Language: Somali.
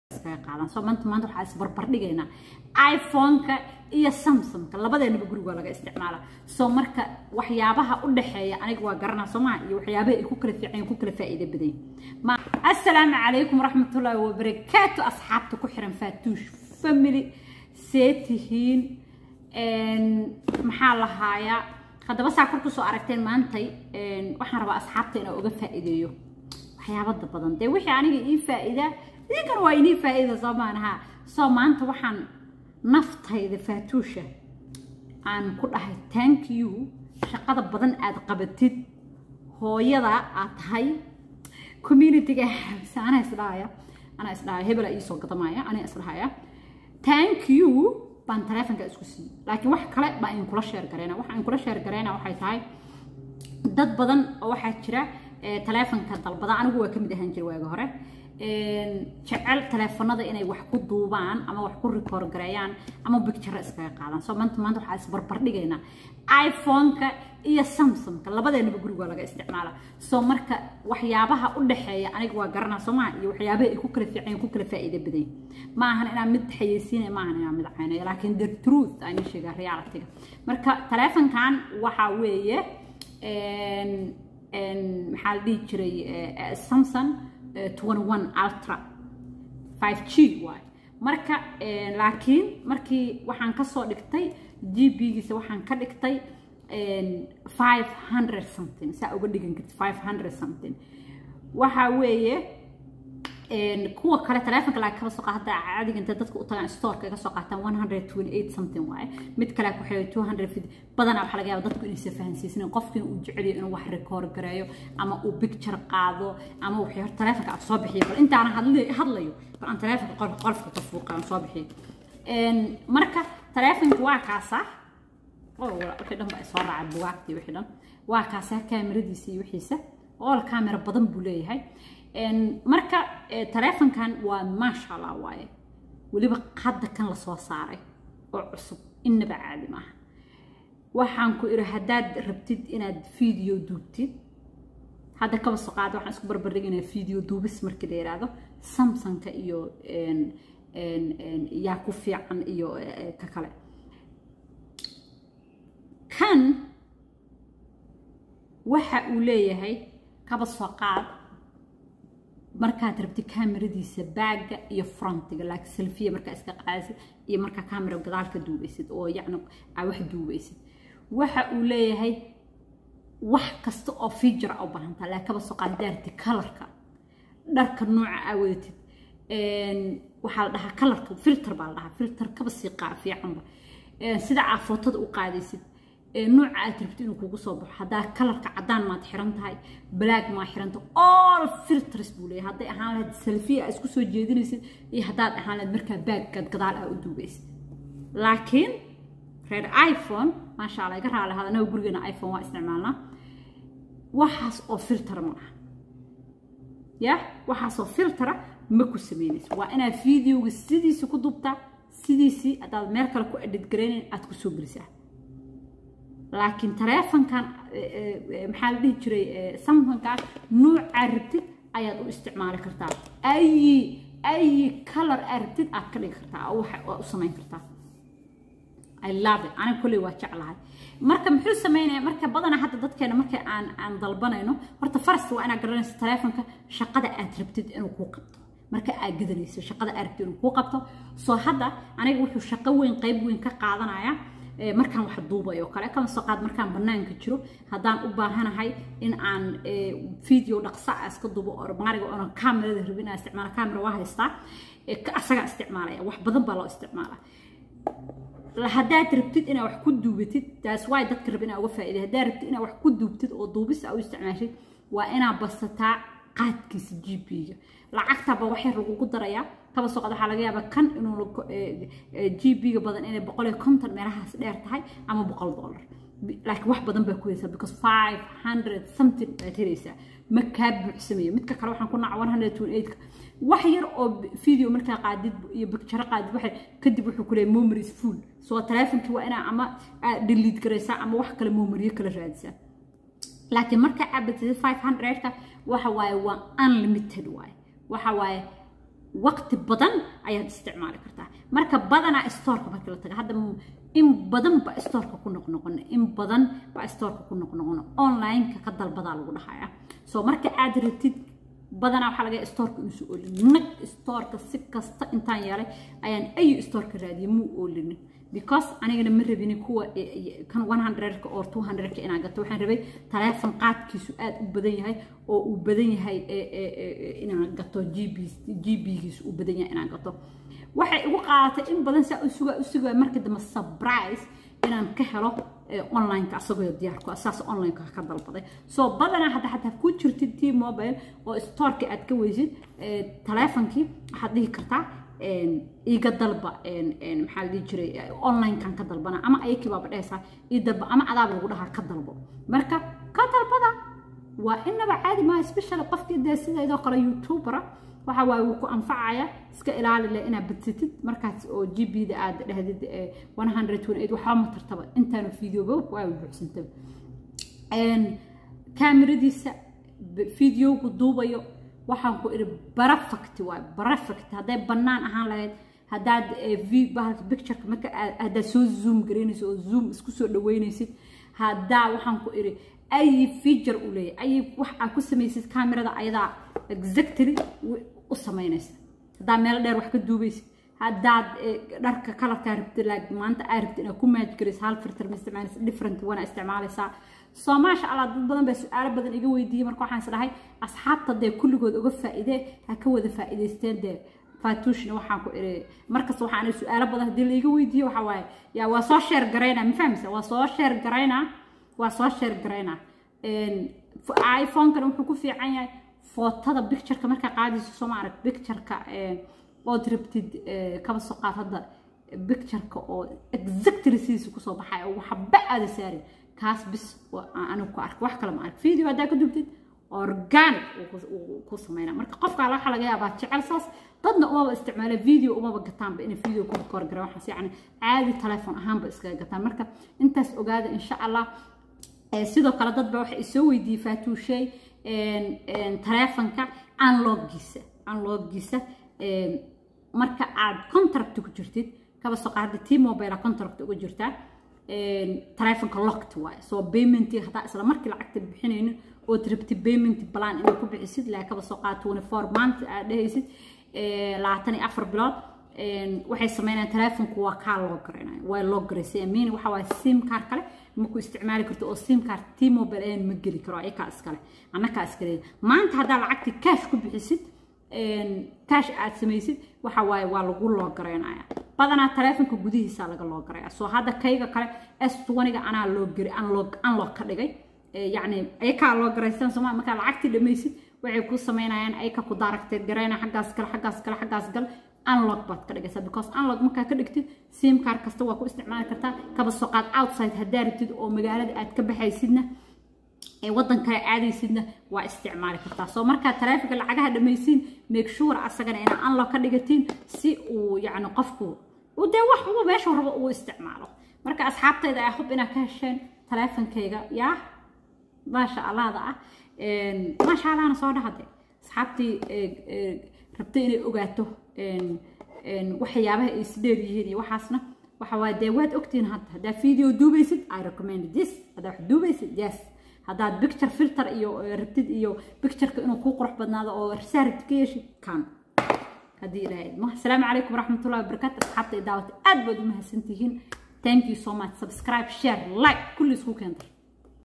iskaga qaadan soo maanta maanta waxaa isbarbar dhigaynaa iphone-ka iyo samsung-ka labadeenaba guriga waa laga isticmaala soo marka waxyaabaha u dhexeeya aniga waa garanaa soomaa iyo waxyaabaha ay ku kala fiican ku kala faa'iido badan ma assalaamu calaykum waraxmatullaahi wabarakaatu asxaabta ku xiran faatuush family see tihiin maxaa lahaayaa haddaba saa kor kusoo aragteen maantay waxaan rabaa asxaabta inaan uga faa'iideeyo waxyaabada badan dee wixii aniga ii faa'iida idinkana waa inii faa'iida soo maanaha soo maanta waxaan naftayda faatuusha aan ku dhahay thank you shaqada badan aad qabatid hooyada aad tahay communityga anaa isdhahaya anaa isdhahaya hebela iisoo gadamaya anaa isdhahaya thank you baan taleefonka isku siiyey laakiin wax kale baa in kula sheer gareyna waxa in kula sheer gareyna waxay tahay dad badan oo waxaa jira taleefonka dalbada anigu waa ka mid ahaan jira waaga hore jecel taleefanada inay wax ku duubaan ama wax ku rikoor gareeyaan ama bicture iskaga qaadaan soo maanta maanta waxaa isbarbar dhigaynaa iphone-ka iyo samsung-ka labadeenaba guriga waa laga isticmaala soo marka waxyaabaha u dhexeeya aniga waa garanaa soo maha iyo waxyaabaha ay ku kala fiican ku kala faa'iido badan ma ahan inaan mid xayeysiinaya ma ahan inaan mid caynaya laakiin the truth aan sheegaa reality-ga marka taleefonkan waxaa weeye maxaa la dhihi jiray samsung 21 ultra 5g waay marka laakiin markii waxaan kasoo dhigtay gb-giisa waxaan ka dhigtay 500 something saa uga dhigan karti 500 something waxa weeye kuwa kale taleefonka laa kala soo qaata caadiga inta dadka u tagaan storeka ka soo qaataan 128 something waaye mid kale ku xidhay 250 badanaa waxaa laga yaaba dadku inaysa fahansiisnayn qofkiina uu jeceliyo inuu wax rekoord gareeyo ama uu picture qaado ama wuxuu hor taleefonka aad soo bixiyo bal intaana hadlayo bal aan taleefonka qolfka ka fuuqa aan soo bixiyo marka taleefonka waa kaasaa wixii dhan baa soo raacay bugaagtii wixii dhan waa kaasaa kaamiradiisa iyo wixiisa ool kaamera badan buu leeyahay marka taleefonkan waa maasha allah waaye weliba hadda kan lasoo saaray oo cusub innaba caadi maaha waxaan ku iri haddaad rabtid inaad video duubtid hadda kaba soo qaada waxaan isku barbardhigaynaa video duubis markii la yidhaahdo samsungka iyo yaa ku fiican iyo ka kale kan waxa uu leeyahay kaba soo qaad markaad rabtid kaamiradiisa baaga iyo frontiga laakiin selfiya markaa iska qaadaysid iyo markaa kaamira gadaalka duubaysid oo yacni aa wax duubaysid waxa uu leeyahay wax kasta oo feature a u baahantaa laakiin kaba soo qaad daarti kalarka dharka nooca aa wadatid waxaa la dhahaa kalarka filter baa la dhahaa filter kaba sii qaa fiicanba sida aa footada u qaadaysid nooca aad rabtid inuu kugu soo baxo haddaa kalarka caddaan maad xiran tahay black maa xiran tahay all filters buu leeyahay hadday ahaan lahayd selfie aa isku soo jeedinaysid iyo haddaad ahaan lahayd markaa baaggaad gadaal aa u duubaysid laakiin reer iphone maasha allah iga raali hadanaga gurigeena iphone waa isticmaalnaa waxaas oo filtera ma aha ya waxaasoo filtera ma ku samaynaysa waa inaad videoga sidiisi ku dubtaa sidiisii haddaad meel kale ku edhid garaynayn aad ku soo gelisaa laakiin taleefonkan maxaa la dhihi jiray samsungkan noocaa rabtid ayaad u isticmaali kartaa ayi ayi color aa rabtid aad ka dhigi kartaa waa u samayn kartaa I love it aniga kolley waa jeclahay marka muxuu sameynaya marka badanaa hadda dadkeena marka aan aan dalbanayno horta farasta waa inaad garanayso taleefonka shaqada aad rabtid inuu kuu qabto marka aad gadanayso shaqada aad rabtid inuu kuu qabto soo hadda aniga wuxuu shaqo weyn qayb weyn ka qaadanaya markaan wax duubayo kale kama soo qaad markaan bannaanka jiro haddaan u baahanahay in aan video dhaqsa a iska duubo oo maariga oonan kaamirada rabin inaan isticmaala kaamira waa haystaa asagaa isticmaalaya wax badan baa loo isticmaalaa haddaad rabtid inaad wax ku duubatid taas waay dadka raba inaa uga faa'iiday haddaad rabtid inaad wax ku duubtid oo duubis aa u isticmaashid waa inaad basataa qaadkiisa gb-ga lacagtaba wax yar lagugu darayaa kaba soo qad waxaa laga yaabaa kan inuu gb-ga badan inay boqol iyo konton meelahaas dheer tahay ama boqol dollar laakiin wax badan baa ku haysaa because five hundred something baad helaysaa ma kaa buuxsamayo midka kale waxaan ku naca one hundred twenty eight wax yar oo video markaa qaadid iyo bicture qaadid waxay kadib wuxuu ku leeyahay memories full soo taleefonkii waa inaa ama delete garaysaa ama wax kale memoriyo kala raadisaa laakiin marka abatid five hundredka waxa waaye waa unlimited waaye waxa waaye waqti badan ayaad isticmaali kartaa marka badanaa stoorka markii la taga hadda in badan ba stoorka ku noqnoqono in badan ba stoorka ku noqnoqono online-ka ka dalbadaa lagu dhahaya so marka aad ratid badanaa waxaa laga stoorka inuusu oolin nag stoorka si kasta intaan yeelay ayaan ayu stoorka raadiyay muu oolinin because anigana ma rabini kuwa kan one hundredka or two hundredka inaan gato waxaan rabay taleefon qaadkiisu aad u badan yahay oo uu badan yahay inaan gato gb gbgiisu uu badan yahay inaan gato waxay igu qaadatay in badan saa u sugaa u sugaa markii dambe surprise inaan ka helo online-ka asagoo diyaarku saas online-ka ka dalbaday soo badanaa hadda xataa ku jirtid t mobile oo storeka aad ka weysid taleefonkii waxaad dhihi kartaa iga dalba maxaa la dhihi jiray online-kan ka dalbana ama ayakii baaba dhehaysaa ii dalba ama adaaba lagu dhahaa ka dalbo marka ka dalbada waa inaba caadi maaha special qofkii dee sideedoo kale youtubera waxa waaye wuu ku anfacaya iska ilaali leh inaad badsatid markaas oo g b da aad dhahdid one hundred twenty eight waxba ma tartaba intaanu videoba waa buuxsantaba kaamiradiisa videogu duubayo waxaan ku idhi barafacti waay barafacti hadday bannaan ahaan lahayd haddaad bahalka pictureka marka haddaad soo zoom garaynaysid oo zoom isku soo dhaweynaysid haddaa waxaan ku idhi ay feature u leeyahay ay wax aad ku samaysid kamerada ayadaa exactly u samaynaysa haddaad meel dheer wax ka duubaysid haddaad dharka kalarkaa rabtid like maanta aa rabtid inaad ku maaj garaysa hal filter ma isticmaalaysa different wana isticmaalaysaa soo maasha allah dad badan baa su-aalo badan iga weydiiyey marka waxaan is dhahay asxaabta dee kulligood uga faa'iidee ha ka wada faa'iidaysteen dee fatuushna waxaan ku iri markasta waxaan su-aalo badan haddii laiga weydiiyo waxaa waaye yaa waa soo sheer garaynaa ma fahmaysa waa soo sheer garaynaa waa soo sheer garaynaa iphone-kana wuxuu ku fiican yahay footada pictureka markaa qaadayso soo ma arag pictureka ood rabtid kaba soo qaad hadda pictureka oo exactly sidiisa kusoo baxaya oo waxba aada saarin kaas bis anigu ku ark wax kale ma ark video haddaa ka dubtid organic ku sameynaa marka qofka waxa laga yaabaa jecel saas dadna umaba isticmaala video umaba gataanba inay video ku korgara waxaas yacni caadi telefoon ahaanba iskaga gataan marka intaas ogaada insha allah sidoo kale dad baa waxay isoo weydiiyey faatuushay taleefonka unloggiisa unloggiisa marka aad contract ku jirtid kaba soo qaada t mobile contract uga jirtaa taleefonka locked waaye soo payment hadaa isla markii lacagta bixinaynin ood rabti payment plan inaad ku bixisid ilaa kaba soo qaada twenty four month aad dhehaysid labaatan iyo afar bilood waxay sameynayaan taleefonku waa kaa loo garaynayo waa loo garaysay amiin waxa waaye sim card kale maku isticmaali karto oo sim card t mobile ayaan ma geli karo ayakaa iskale annakaa iskale maanta haddaa lacagti cash ku bixisid cash aad samaysid waxa waaye waa lagu loo garaynaya badanaa taleefonka gudihiisa laga loo garaya soo hadda kayga kale s twentyga anaa loo gari unlock unlock ka dhigay yacni ayakaa loo garaystaan sooma markaa lacagtii dhamaysid waxay ku samaynayaan ayaka ku daaragteed garayna xaggaas kale xaggaas kale xaggaas gal unlock baad ka dhigaysaa because unlock markaa ka dhigtid sim card kasta waa ku isticmaali kartaa kaba soo qaad outside haddaa rabtid oo magaalada aad ka baxaysidna ee waddan kale aadaysidna waa isticmaali kartaa soo markaa taleefonka lacagaha dhamaysiin make sure asagana inaa unlock ka dhigatiin si uu yacni qofku uu dee wax uba meeshuu rabo uu isticmaalo marka asxaabtayda ay hub inaad ka hesheen taleefonkayga yaa maasha allahda ah maasha allahna soo dhahade asxaabtii rabtay inay ogaato waxyaabaha ay isdheer yihiin iyo waxaasna waxa waaye dee waad ogtiin hadda haddaa video duubaysid i recommend this haddaa wax duubaysid yes haddaad picture filter iyo rabtid iyo pictureka inuu kuu qurux badnaado oo risaa rabtid ka yeeshid kan haddii ilaahay idmo asalaamu calaykum waraxmatullahi wabarakaatu asxaabta i daawata aad baad u mahadsantihiin thank you so much subscribe share like kulli isku keentay